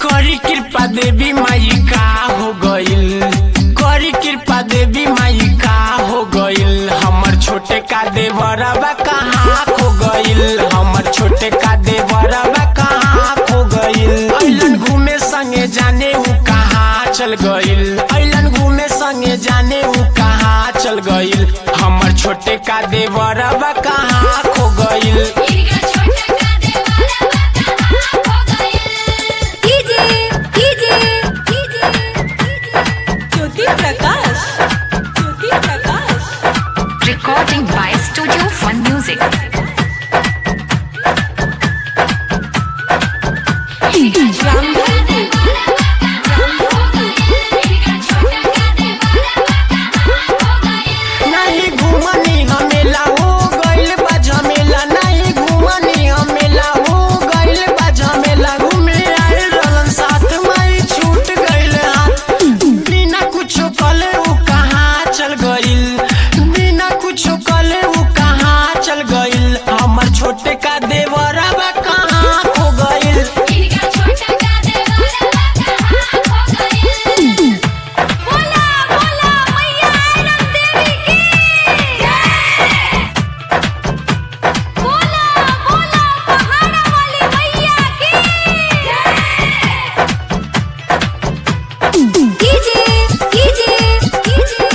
करी कृपा देवी माई का हो गइल करी कृपा देवी माई का हो गइल हमर छोटे का देवरबा कहाँ खो गइल हमर छोटे का देवरबा कहाँ खो गइल अइलन घूमे संगे जाने ऊ कहाँ चल गइल अइलन घूमे संगे जाने ऊ कहाँ चल गइल हमर छोटे का देवरबा कहाँ खो गइल इनका छोटा का देवारा कहाँ खो गइल DJ DJ DJ Jyoti Prakash Jyoti Prakash Recording by Studio Fun Music. रामधन नहीं घूमनी हमेला हो गइल बा झमेला नहीं घूमनी हमेला हो गइल बा झमेला घूमे आए रहलन साथ माई छूट गइल हाथ बिना कुछो कले ऊ कहाँ चल गइल बिना कुछो कले ऊ कहाँ चल गइल हमर छोटे का देवरबा कहाँ खो गइल बोला बोला मैया आयरन देवी की जय बोला बोला पहाड़ा वाली मैया की जय DJ DJ DJ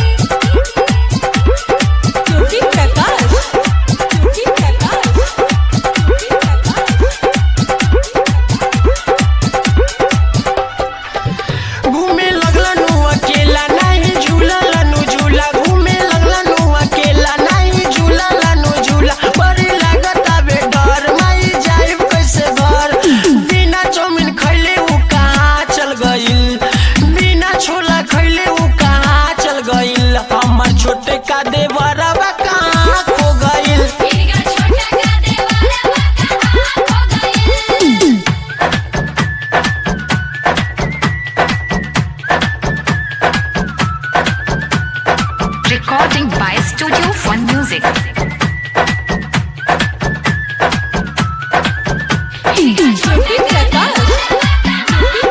Jyoti Prakash Jyoti Prakash Jyoti Prakash घूमे लगलनु अकेला नहीं झूललनु झूला घूमे लगलनु अकेला नहीं झूललनु झूला बड़ी लागत आवे डर माई जाइब कैसे घर बिना चौमिन खैले ऊ कहाँ चल गइल बिना छोला खैले ऊ कहाँ चल गइल हमर छोटे का देवरबा कहाँ खो गइल Recording by Studio Fun Music. ज्योति प्रकाश ज्योति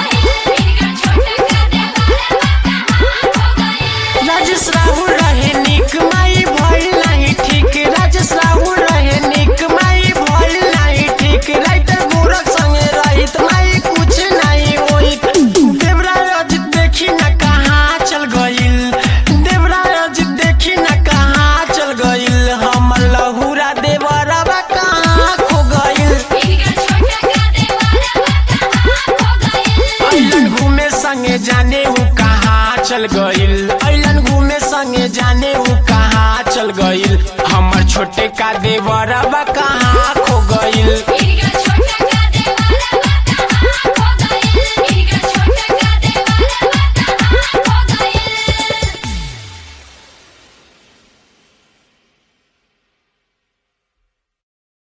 प्रकाश राजेश राहुल रहे निक माई भइल नाही ठीक राजेश राहुल रहे निक माई भइल नाही ठीक राइटर गोरख संगे रहित माई कुछ नहीं होइत देवराज अजित देखी न कहाँ चल गइल देवराज अजित देखी न कहाँ चल गइल हमर लहुरा देवरबा कहाँ खो गइल अइलन घूमे संगे जाने ऊ कहाँ चल गइल अइलन घूमे संगे जाने ऊ कहाँ चल गइल हमर छोटे का देवरबा